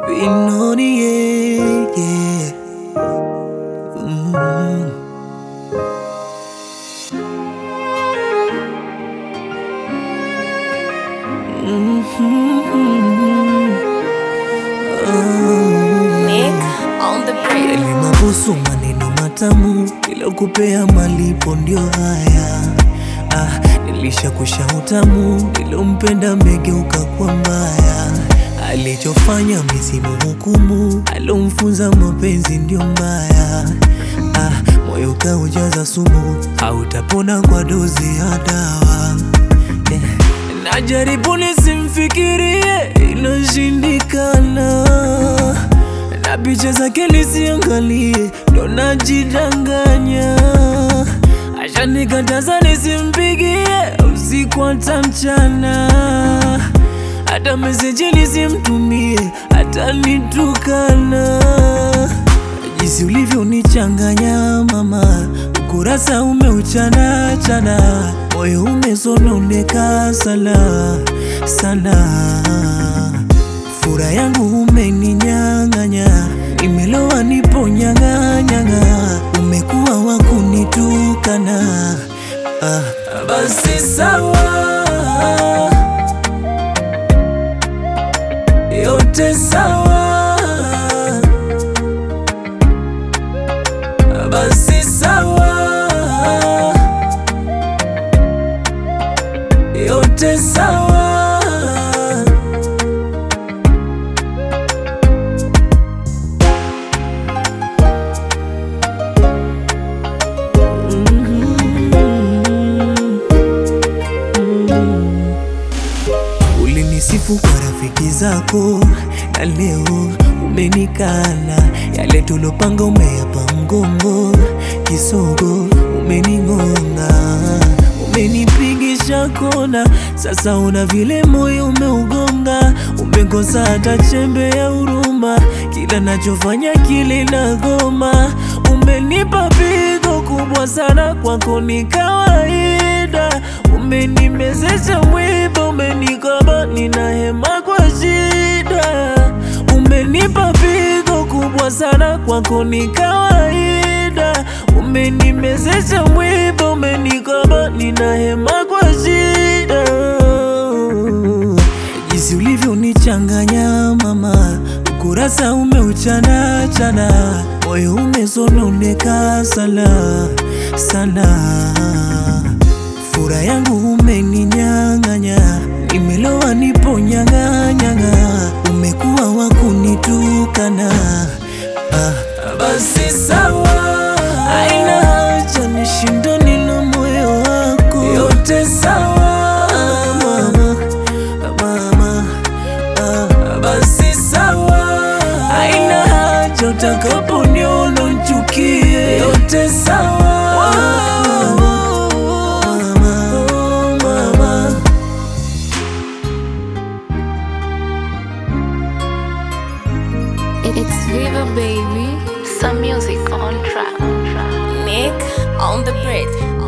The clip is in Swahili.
Vinoni, yeah, yeah. Mm. Nick on the bridge. Yale mabusu maneno matamu nilokupea malipo ndio haya ah, nilishakusha utamu nilompenda megeuka kwa mbaya alichofanya misimu hukumu alomfunza mapenzi ndio mbaya ah, moyo kaujaza sumu hautapona kwa dozi ya dawa Eh, najaribu nisimfikirie inashindikana na picha zake nisiangalie, ndo najidanganya. Ashanikataza nisimpigie usiku hata mchana, hata meseji nisimtumie, hata nitukana. Jinsi ulivyonichanganya mama, ukurasa umeuchana chana, moyo umesononeka sana sana fura yangu umeninyang'anya, nimelowa nipo nyang'anyang'a, umekuwa wa kunitukana. Ah, basi sawa, yote sawa, basi sawa, yote sawa. Ulinisifu kwa rafiki zako na leo umenikana. Yale tulopanga umeyapa mgongo, kisogo umening'onga, umenipigisha kona. Sasa una vile moyo umeugonga, umekosa hata chembe ya huruma. Kila nachofanya kile nagoma, umenipa pigo kubwa sana, kwako ni kawaida. Umenimezesha mwiba, umenikaba, nina hema kwa shida. Umenipa pigo kubwa sana, kwako ni kawaida. Umenimezesha mwiba, umenikaba, nina hema kwa shida. Jinsi ulivyonichanganya mama, ukurasa umeuchana chana, moyo umesononeka sana sana fura yangu umeninyang'anya, nimelowa nipo nyang'anyang'a, umekuwa wa kunitukana. Ah, basi sawa, aina haja nishindane na moyo wako, yote sawa mama, mama ah, basi sawa, aina haja utakaponiona unchukie, yote sawa mama, mama. It's Viva baby. Some music on track. Nick on the bridge.